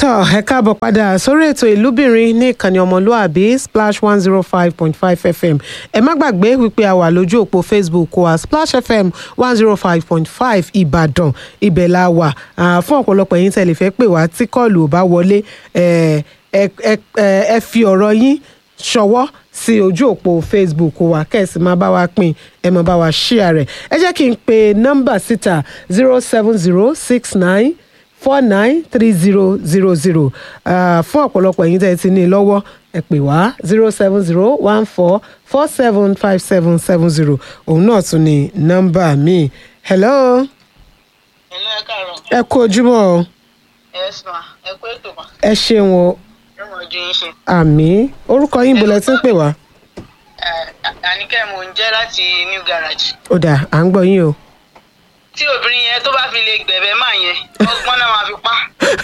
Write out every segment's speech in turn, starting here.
tọ́ ẹ káàbọ̀ padà sórí ètò ìlúbìnrin ní ìkànnì ọmọlúàbí splash one zero five point five fm ẹ má gbàgbé wípé a wà lójú òpó facebook wa splash fm one zero five point five ìbàdàn ibẹ̀ la wà Ah, fún ọ̀pọ̀lọpọ̀ yín tẹ̀lé fẹ́ pè wá tí kọ́ọ̀lù ò bá wọlé ẹ ẹ ẹ ẹ ẹ fi ọ̀rọ̀ yín ṣọwọ́ sí ojú òpó facebook wa kẹ́sì máa bá wa pín ẹ máa bá wa ṣíà rẹ̀ ẹ jẹ́ kí n pe nọ́mbà síta zero seven zero six nine four nine three zero zero zero fún ọ̀pọ̀lọpọ̀ ẹ̀yin tẹ́ ẹ ti ní i lọ́wọ́ ẹ pè wá zero seven zero one four four seven five seven seven zero òun náà tún ní nọ́mbà mi. hello Hello, ẹ káàárọ̀. ẹ kú ojúmọ́ o Yes ma, ẹ kú ètò ma. ẹ ṣeun o Ẹ mọ̀ ju yín ṣe. àmì orúkọ yín bolẹ̀ tí ń pè wá. Ẹ, Àníkẹ́ mò ń jẹ́ láti New Garage. ó dà à ń gbọ́ yín o. Tí obìnrin yẹn tó bá fi lè gbẹ̀bẹ̀ máa yẹn, ọgbọ́n náà máa fi pa.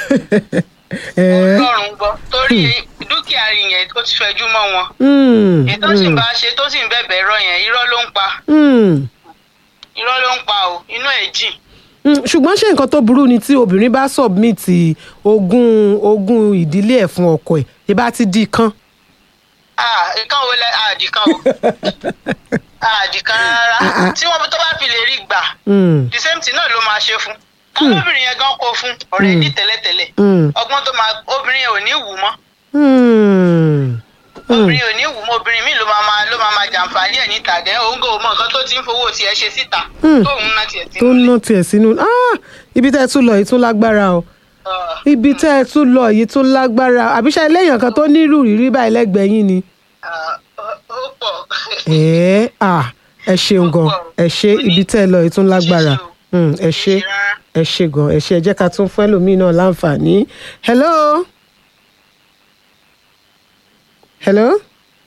Ẹ, Ọlọ́run gbọ́. Torí dúkìá rí yẹn ó ti fẹjú mọ́ wọn. mm, Ètò sì mm, bá ṣe tó sì ń bẹ̀bẹ̀ rọ yẹn, irọ́ ló ń pa. mm, Irọ́ ló ń pa o, inú ẹ̀ jìn. mm. ṣùgbọ́n ṣé nǹkan tó burú ni tí obìnrin bá submit ogún ogún ìdílé ẹ̀ fún ọkọ ẹ̀ ìbá ti di kan. Ah, ìkan wo lẹ àdìkan o. Àdìkan Ah, ah. rárá. Tí wọ́n tó bá fi lè rí gbà, Mm, the same thing náà ló máa ṣe fún. Kábíyèsí yẹn gan kó fún ọ̀rẹ́ ní tẹ́lẹ̀tẹ́lẹ̀. mm, ọgbọ́n tó máa obìnrin yẹn ò ní wù mọ́ mm, mm. obìnrin ò ní wù mọ́ obìnrin míì ló máa máa ló máa máa jàǹfààní ẹ̀ níta gẹ́ òun kò mọ nǹkan tó ti ń fowó tiẹ̀ ṣe síta Hmm. tóun náà tiẹ̀ ti tó ń ná tiẹ̀ sínú Ah, ibi tẹ́ ẹ tún lọ yìí tún lágbára o ibi tẹ́ ẹ tún lọ yìí tún lágbára àbíṣe eléyàn kan tó nírú rírí báyìí lẹ́gbẹ̀ẹ́ yín ni. ó pọ̀ ẹ à ẹ ṣeun gan ẹ ṣe ibi tẹ́ ẹ lọ yìí tún lágbára Mm, ẹ ṣe ẹ ṣe gan ẹ ṣe ẹ jẹ́ ká tún fún ẹlòmíì náà láǹfààní. hello. hello.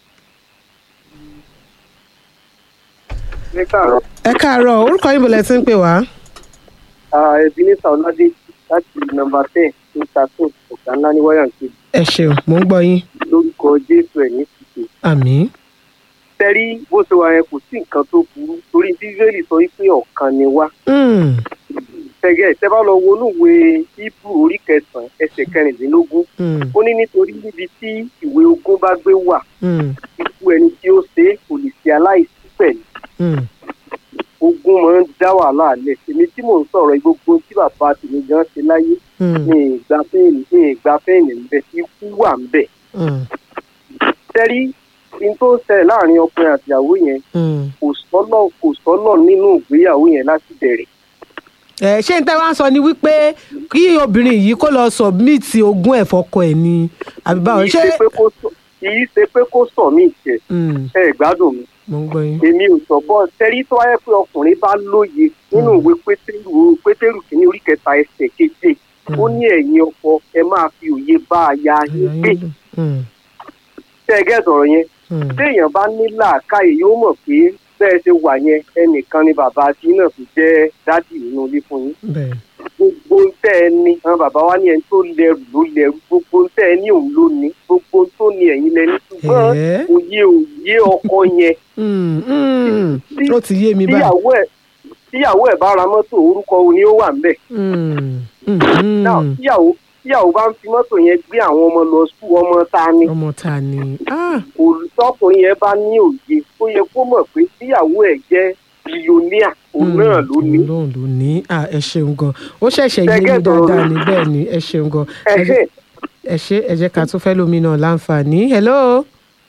ní káàárọ̀ ẹ káàárọ̀ orúkọ yín bọ̀lẹ̀ tí ń pè wá. ẹbí ní sàwọládé láti nọ́mbà ten ní tattoo ọ̀gá ńlá ní wáyà kejì ẹ ṣeun mò ń gbọ́ yín. lórúkọ jésù ẹ̀ ní tìṣe. àmín. tẹ́rí bó ṣe wà yẹn kò sí nǹkan tó burú torí bíbélì sọ wípé ọ̀kan ni wá. Mm, tẹ́gẹ́ tẹ́ bá lọ wo inúwe hebrew orí kẹsàn-án ẹsẹ̀ kẹrìndínlógún mm, ó ní nítorí níbi tí ìwé ogún bá gbé wà mm, ikú ẹni tí ó ṣe é kò lè ṣe aláìsí pẹ̀lú mm. ogún máa ń dá wàhálà lẹ̀ èmi tí mò ń sọ̀rọ̀ gbogbo tí bàbá tèmi gan ṣe láyé Mm, ní ìgbà fẹ́ẹ̀nì ní ìgbà fẹ́ẹ̀nì ń bẹ ikú wà ń bẹ. mm, tẹ́rí in tó ń ṣẹlẹ̀ láàrin ọkùnrin àti ìyàwó yẹn mm. kò sọ́nà kò sọ́nà nínú ìgbéyàwó yẹn láti bẹ̀rẹ̀. ẹ ṣé n tẹ́ wá ń sọ ni wípé kí obìnrin yìí kó lọ submit ogún ẹ̀ fọ́kọ ẹ̀ ni àbí báwo kì í ṣé. ṣe pé kó sọ- kì í ṣe pé kó sọ mí ìṣẹ̀ Mm, ẹ gbádùn mi mo ń gbọ́ yín. èmi ò sọ bọ́ tẹ́rí tó wáyé pé ọkùnrin bá lóye nínú ìwé pétérù pétérù kìíní orí kẹta ẹsẹ̀ keje ó ní ẹ̀yin ọkọ ẹ máa fi òye bá aya yín gbé Mm, tẹ́ ẹ gẹ́ sọ̀rọ̀ yẹn mm, téèyàn bá ní làákàyè yóò mọ̀ pé bẹ́ẹ̀ ṣe wà yẹn ẹnìkan ni bàbá tí náà fi jẹ́ dádì nínú ilé fún yín bẹ́ẹ̀. gbogbo ń tẹ́ ẹ ní àwọn bàbá wa ní ẹni tó lẹ́rù ló lẹ́rù gbogbo ń tẹ́ ẹ ní òun ló ní gbogbo ń tó ní ẹ̀yin lẹ́ni ṣùgbọ́n Ẹ̀ẹ́. òye òye ọkọ yẹn Mm, mm, Tí- ó ti yé mi báyìí. tíyàwó ẹ̀ tíyàwó ẹ̀ bá ra mọ́tò orúkọ wo ni ó wà ńbẹ̀ Mm, mm, náà mm. tíyàwó tíyàwó bá ń fi mọ́tò yẹn gbé àwọn ọmọ lọ sùn ọmọ ta ni ọmọ ta ni. Ah, olùtọkùnrin yẹn bá ní òye ó yẹ kó mọ̀ pé tíyàwó ẹ̀ jẹ́ bílíọ̀nìà òun mm, náà ló ní. òun ló ní. Ah, ẹ ṣeun gan ó ṣẹ̀ṣẹ̀ yé mi Gẹ́gẹ́ bọ̀rọ̀ dáadáa mi. ní bẹ́ẹ̀ ni ẹ ṣeun gan. Ẹ jẹ́- ẹ̀hẹ́ ẹ ṣe ẹ jẹ́ ká tún fẹ́ lómi náà láǹfààní. hello.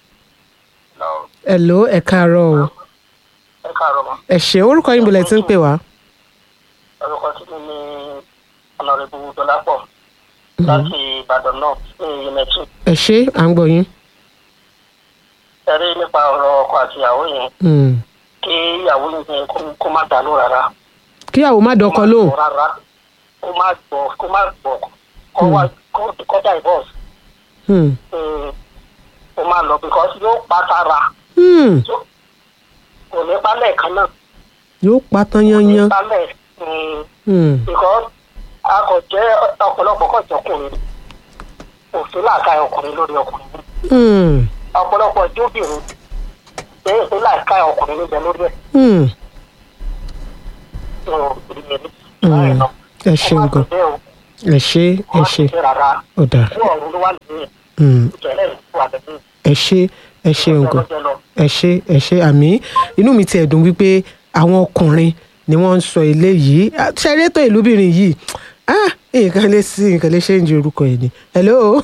hello ẹ káàárọ̀ o. ẹ káàárọ̀ mọ́ ẹ ṣe orúkọ yín bọ̀lẹ̀ tí ń pè wá. orúkọ tí mi ní ọ̀nàrẹ́bù dọ́lápọ̀ láti ìbàdàn náà ní unity ẹ ṣe à ń gbọ́ yín. ẹ̀rí nípa ọ̀rọ̀ ọkọ àti ìyàwó yẹn Mm. kí ìyàwó yẹn kó- kó má dànù rárá kíyàwó má dọkọ lóhùn. Kó má gbọ́ rárá kó má gbọ́ kó má gbọ́ kó wá kó- kó divorce Mm. Mm, kó má lọ because yóò pa sára Mm. kò ní pálẹ̀ kan náà yóò pa tán kò ní yányán. pálẹ̀ mm, Mm. because a kò jẹ́ ọ̀pọ̀lọpọ̀ kọ̀ jọkùnrin òfin làákà ọkùnrin lórí ọkùnrin Mm. ọ̀pọ̀lọpọ̀ jóbìnrin pé òfin làákà ọkùnrin ló jẹ lórí ẹ̀ Mm. tó ìrìnlẹ̀ Mm. ẹ ṣeun gan ẹ ṣe ẹ wọ́n ṣe ti ṣe rárá ó dà fún ọ̀run ló wà lóyún Mm, ìṣẹ̀lẹ̀ ìlú àtẹ̀tẹ̀ ẹ ṣe ẹ ṣe nǹkan ọjọ́ lọ. ẹ ṣe ẹ ṣe àmì inú mi tiẹ̀ dùn wípé àwọn ọkùnrin ni wọ́n ń sọ eléyìí Ah, ṣeré tó ìlúbìnrin yìí ah nǹkan lè sí nǹkan lè ṣe ń ju orúkọ ẹ̀ ni hello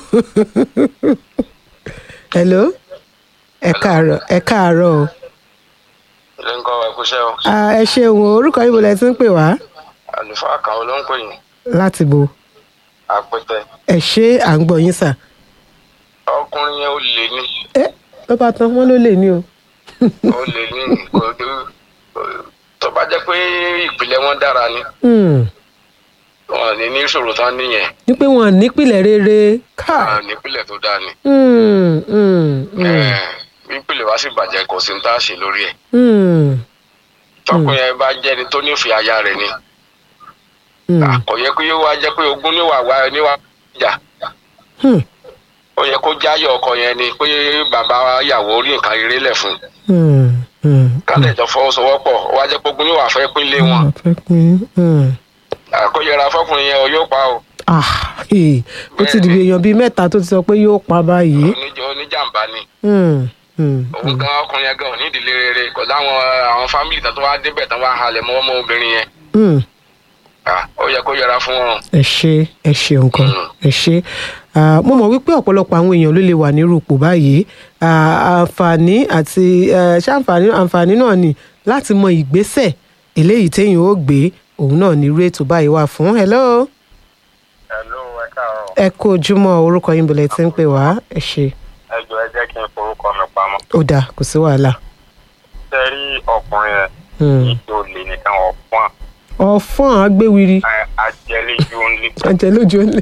hello ẹ káàárọ̀ ẹ káàárọ̀ o ilé ń kọ́ wa kúṣẹ́ o Ah, ẹ ṣeun o orúkọ yìí mo lẹ ti ń pè wá àlùfáà kan ló ń pè yín láti bo àpẹtẹ ẹ ṣe à ń gbọ́ yín sà ọkùnrin yẹn ó lè ní ẹ ló bá tán wọn ló lè ní o ó lè ní kò dé- tó bá jẹ́ pé ìpìlẹ̀ wọn dára ni Hmm, wọn ní ní ìṣòro tán nìyẹn ní pé wọn nípìnlẹ̀ rere káà wọn ní ìpìlẹ̀ tó dáa ni Hmm, hmm, hmm, Eh, bí ìpìlẹ̀ wá sì bàjẹ́ kò sí ní tá a ṣe lórí ẹ̀ hmm, tọkùnrin yẹn bá jẹ́ni tó nífẹ̀ẹ́ aya rẹ̀ ni hmm, kò yẹ kó yóò wá jẹ́ pé ogún níwà wá níwà jà hmm, ó yẹ kó jáyọ̀ ọkọ yẹn ni pé bàbá yàwó rí nǹkan rere lẹ̀ fún hmm, hmm. kálẹ̀ jọ fọwọ́sowọ́pọ̀ ó wá jẹ́ pé ogún níwà fẹ́ pín lé wọn Wọ́n fẹ́ pín, hmm. àkóyẹra fọkùnrin yẹn o yóò pa o Ah, eh, ó ti dìbò èèyàn bíi mẹ́ta tó ti sọ pé yóò pa báyìí. oníjọ oníjàmbá ni Hmm, hmm, òun gan ọkùnrin yẹn gan ò ní ìdílé rere kò láwọn àwọn fámìlì tán tó wá débẹ̀ tán wá halẹ̀ mọ́ ọmọ obìnrin yẹn hmm. Ah, ó yẹ kó yẹra fún wọn. ẹ ṣe ẹ ṣe nǹkan Mm. ẹ ṣe Ah, mo mọ̀ wípé ọ̀pọ̀lọpọ̀ àwọn èèyàn ló lè wà nírú ipò báyìí Ah, àǹfààní àti eh, ṣé àǹfààní àǹfààní náà ni láti mọ ìgbésẹ̀ eléyìí téèyàn ó gbé òun náà ní irú ètò báyìí wà fún hello ẹ̀lú ẹ káàárọ̀ ẹ kú ojúmọ́ orúkọ yín bọ̀lẹ̀ tí ń pè wá ẹ ṣe ẹ jọ ẹ jẹ́ kí n forúkọ mi pamọ́. ó dáa kò sí wàhálà. ṣe rí ọkùnrin yẹn Hmm. kì í ṣe olè nìkan ọ̀pọ̀n ọ̀fọ́n àgbéwiri ajẹ́lẹ́jú ńlẹ̀ ajẹ́ lójú ọ̀lẹ́.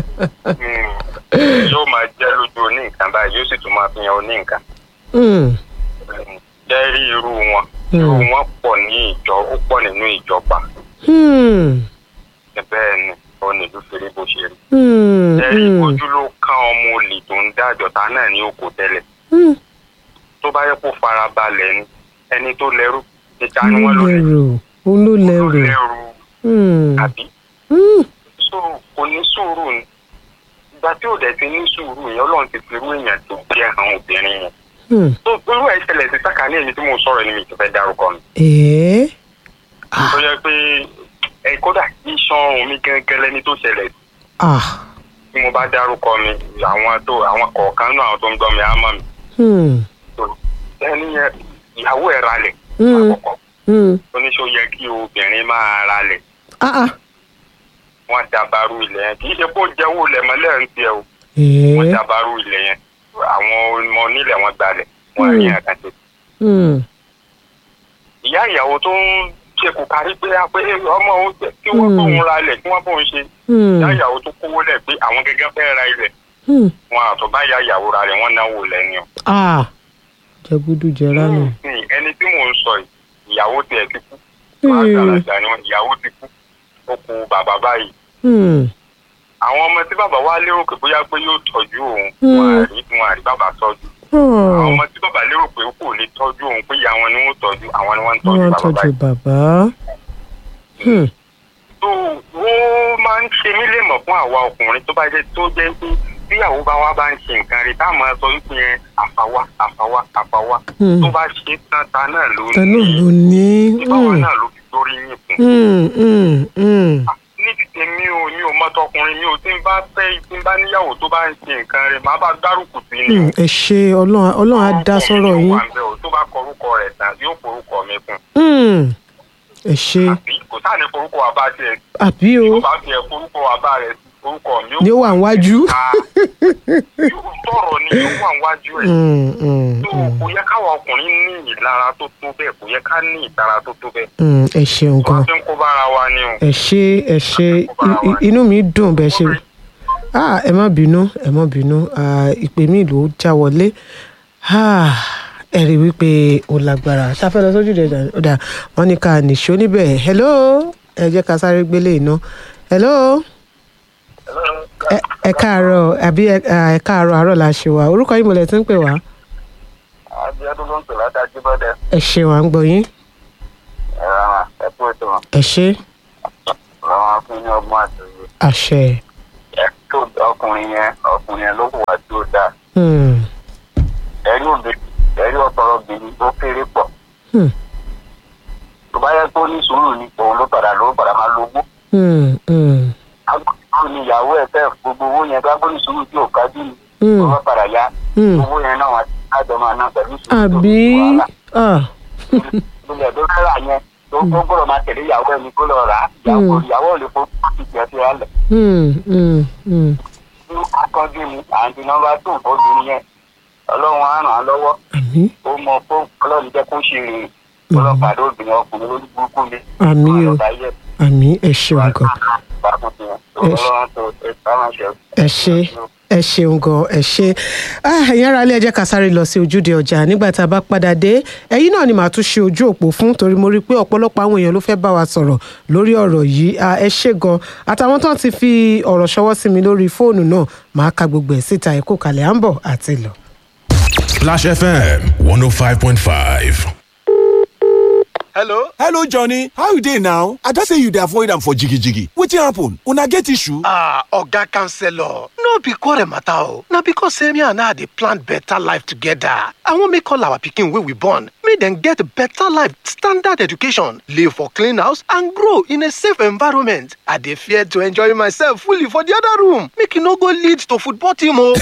yóò máa jẹ́ lójú oní nǹkan báyìí yóò sì tún máa fi hàn oní nǹkan. Hmm, jẹ́ rí irú wọn Hmm. irú wọn pọ̀ ní ìjọ ó pọ̀ nínú ìjọba hmm, bẹ́ẹ̀ ni ó ní ìlú fèrè bó ṣe rí. hmm, ẹ̀rí hmm, ojú ló kán ọmọ olè tó ń dájọ́ ta náà ní oko tẹ́lẹ̀ hmm. tó bá yẹ kó fara balẹ̀ ni ẹni tó lẹ́rú ìta ni wọ́n lò lè lẹ́rù òun ló tó lẹ́rù. lẹ́rú Hmm, àbí hmm, so kò ní sùúrù ni ìgbà tí ò dẹ̀ ti ní sùúrù yẹn ọlọ́run ti fi irú èèyàn tó jẹ́ àwọn obìnrin yẹn hmm. tó irú ẹ̀ ṣẹlẹ̀ sí sákàní èyí tí mo sọ̀rọ̀ ni mi ti fẹ́ dárúkọ mi ẹ̀ẹ́ tó yẹ pé ẹ kódà iṣan ọrùn mi gẹ́gẹ́ lẹ́ni tó ṣẹlẹ̀ sí ah tí mo bá dárúkọ mi àwọn tó àwọn kọ̀ọ̀kan náà àwọn tó ń gbọ́ mi á mọ̀ mi hmm, tó ẹni yẹn ìyàwó ẹ̀ ralẹ̀ Hmm. àkọ́kọ́ hmm. oníṣó yẹ kí obìnrin máa ralẹ̀ ah ah wọ́n dabaru ilẹ̀ yẹn kì í ṣe kó jẹ́wọ́ ilẹ̀ mọ́lẹ̀ ń tiẹ̀ o wọ́n ẹ̀ẹ́ dabaru ilẹ̀ yẹn àwọn ọmọ onílẹ̀ wọn gbalẹ̀ wọ́n rí Hmm. àkàtì. hmm, ìyá ìyàwó tó ń ṣe kò kárí pé a pé ọmọ òun jẹ́ kí wọ́n Hmm. bóun ra ilẹ̀ kí wọ́n bóun ṣe hmm, ìyá ìyàwó tó kówó lẹ̀ pé àwọn gẹ́gẹ́ fẹ́ ra ilẹ̀ hmm. wọn àtọ̀ bá ìyá ìyàwó ra rẹ̀ wọ́n náwó lẹ́ni o. ah jẹgúdú jẹrá nù. Nísìnyí, ẹni tí mò ń sọ yìí ìyàwó tiẹ̀ ti kú Hmm. wọ́n àgbàlagbà ni wọ́n ìyàwó ti kú ó kú bàbá báyìí Hmm, àwọn ọmọ tí bàbá wa lérò pé bóyá pé yóò tọ́jú òun Hmm. wọn àrí wọn àrí bàbá tọ́jú àwọn ah, ọmọ tí bàbá lérò pé kò lè tọ́jú òun pé ìyá wọn ni wọ́n tọ́jú àwọn ni wọ́n ń tọ́jú wọ́n bàbá tọ́jú báyìí. bàbá. Hmm, tó ó máa ń ṣe mí lè mọ̀ fún àwa ọkùnrin tó bá jẹ́ tó jẹ́ pé bí àwọn bá wa bá ń ṣe nǹkan rí táwọn máa sọ wípé yẹn àfàwà àfàwà àfàwà Hmm. tó bá ṣe tán ta náà ló ta náà ní ló ní. ìbáwọn Hmm, náà ló fi lórí yín fún. hmm, hmm, hmm. ní ti tèmi ò mi ò mọ́tọkùnrin mi ò tí ń bá fẹ́ tí ń bá níyàwó tó bá ń ṣe nǹkan rẹ̀ máa bá gbárùkù sí ni o. Hmm, ẹ ṣe ọlọ́run ọlọ́run á dá Orúkọ mi sọ́rọ̀ ló yín. wà ńbẹ̀ o, tó bá kọrúkọ rẹ̀ tán yóò forúkọ mi fún Hmm, ẹ ṣe àbí kò sáà ní forúkọ wa bá tiẹ̀ àbí o tó bá tiẹ̀ forúkọ wa bá rẹ̀ forúkọ mi ni ó wà níwájú. Ah, yóò sọ̀rọ̀ ni yóò wà níwájú ẹ̀. Hmm, hmm, tó hmm, kò yẹ káwa ọkùnrin ní ìlara tó tó bẹ́ẹ̀ kò yẹ ká ní ìtara tó tó bẹ́ẹ̀. hmm, ẹ ṣeun wọ́n gan. fi ń kó bára wa ni o. ẹ ṣe ẹ ṣe i- i- inú mi dùn bẹ́ẹ̀ ṣe ah ẹ má bínú ẹ má bínú ah, ìpè mi ló já wọlé ah ẹ rí i wípé ó lágbára ṣáfẹ́ lọ sójú ìdẹ̀dà ọ̀dà wọn ní ká nìṣó níbẹ̀ hello ẹ jẹ́ ká sáré gbélé iná hello ẹ- ẹ káàárọ̀ àbí ẹ ah, ẹ káàárọ̀ àárọ̀ la ṣe wá orúkọ yìí mo lẹ ti ń pè wá Abíọ́dún ló ń pè látàjú bọ́dẹ. ẹ ṣe wà ń gbọ́ yín ẹ̀rọ àwọn ẹ̀kú ètò wọn. ẹ ṣe lọ́wọ́ fún ní ọgbọ́n àtòyè. àṣẹ. ẹ tó ọkùnrin yẹn ọkùnrin yẹn ló hùwà tí ó dáa Hmm. ẹ̀rí òbí ẹ̀rí ọ̀tọ̀rọ̀ obìnrin ó kéré pọ̀ Hmm. tó bá yẹ kó ní sùúrù ni òun ló padà ló padà máa lógbó Hmm. Hmm. agbóhùn ni ìyàwó ẹ̀ fẹ́ gbogbo owó yẹn bá gbóhùn sùúrù tí ò kájú ni Hmm. ó bá padà yá Hmm. owó yẹn náà wà á jọ máa ná pẹ̀lú sùúrù tó àbí ní wàhálà. ah. ilẹ̀ tó fẹ́ rà yẹn tó tó gbọ́dọ̀ máa tẹ̀lé ìyàwó ẹni kó lọ rà á ìyàwó Mm. ìyàwó ò lè fọ́ láti jẹ́ sí alẹ̀ Hmm. Hmm. Hmm. ní akọ́jú ni àǹtí nọ́mbà tó obìnrin yẹn ọlọ́run á ràn án lọ́wọ́ àmì ó mọ fún ọlọ́run jẹ́ kó ṣe rè ọlọ́pàá ló obìnrin ọkùnrin lórí burúkú ni àmì o ọlọ́pàá yẹ àmì ẹ ṣeun gan bákan fi hàn ọlọ́run tó ẹ sáwọn ṣe. ẹ ṣe ẹ ṣeun gan ẹ ṣe Ah, ẹ̀yin ará ilé ẹ jẹ́ ká sáré lọ sí ojúde ọjà nígbà tá a bá padà dé ẹ̀yin náà ni màá tún ṣe ojú òpó fún torí mo rí i pé ọ̀pọ̀lọpọ̀ àwọn èèyàn ló fẹ́ bá wa sọ̀rọ̀ lórí ọ̀rọ̀ yìí Ah, ẹ ṣe gan àtàwọn tó ń ti fi ọ̀rọ̀ ṣọwọ́ sí mi lórí fóònù náà màá ka gbogbo ẹ̀ síta ẹ̀kọ́ kalẹ̀ à ń bọ̀ àti lọ. Splash FM 105.5. hello hello johnny how you dey now i don say you dey avoid am for jigijigi wetin happen una get issue. ah oga counselor no be quarrel matter o na because say me and her dey plan better life together i wan make all our pikin wey we born make dem get better life standard education live for clean house and grow in a safe environment i dey fear to enjoy myself fully for the other room make e no go lead to football team o.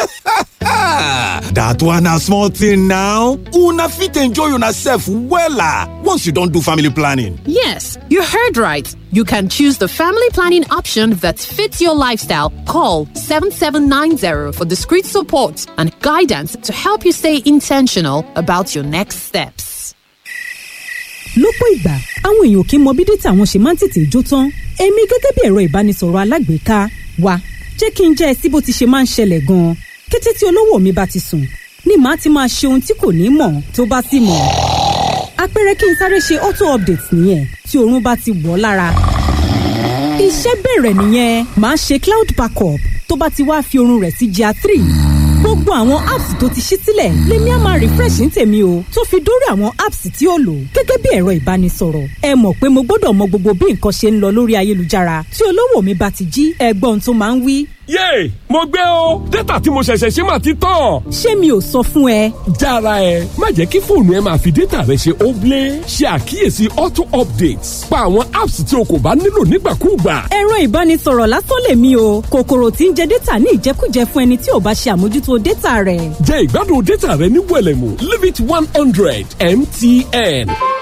that one na small thing now una fit enjoy una sef wella once you don do family planning. Yes, you heard right. You can choose the family planning option that fits your lifestyle. Call 7790 for discreet support and guidance to help you stay intentional about your next steps. lọ́pọ̀ ìgbà àwọn èèyàn kì í mọ bí dátà wọn ṣe máa ń tètè jó tán èmi gẹ́gẹ́ bí ẹ̀rọ ìbánisọ̀rọ̀ alágbèéká wa jẹ́ kí n jẹ́ ẹ sí bó ti ṣe máa ń ṣẹlẹ̀ gan-an kété tí olówó mi bá ti sùn ni màá ti máa ṣe ohun tí kò ní mọ̀ tó bá sì mọ̀ àpẹẹrẹ kí n sáré ṣe auto update nìyẹn tí oorun bá ti wọ̀ ọ́ lára iṣẹ́ bẹ̀rẹ̀ nìyẹn màá ṣe cloud backup tó bá ti wá fi oorun rẹ̀ sí gr three gbogbo àwọn apps tó ti ṣí sílẹ̀ lèmi á máa refresh ní tèmi o tó fi dórí àwọn apps tí ó lò gẹ́gẹ́ bí ẹ̀rọ ìbánisọ̀rọ̀ ẹ mọ̀ pé mo gbọ́dọ̀ mọ gbogbo bí nǹkan ṣe ń lọ lórí ayélujára tí olówó mi bá ti jí ẹgbọ́n tó máa ń wí. yéè mo gbé o dátà tí mo ṣẹ̀ṣẹ̀ ṣe máa ti tán. ṣé mi ò sọ fún ẹ jára ẹ má jẹ́ kí fóònù ẹ máa fi dátà rẹ ṣe óblé ṣe àkíyèsí auto updates pa àwọn apps tí o kò bá nílò nígbàkúùgbà. ẹ̀rọ ìbánisọ̀rọ̀ lásán lèmi o kòkòrò tí ń jẹ dátà ní ìjẹkújẹ fún ẹni tí ò bá ṣe àmójútó dátà rẹ̀. jẹ́ ìgbádùn dátà rẹ ní wẹ̀lẹ̀mú leave it one hundred mtn.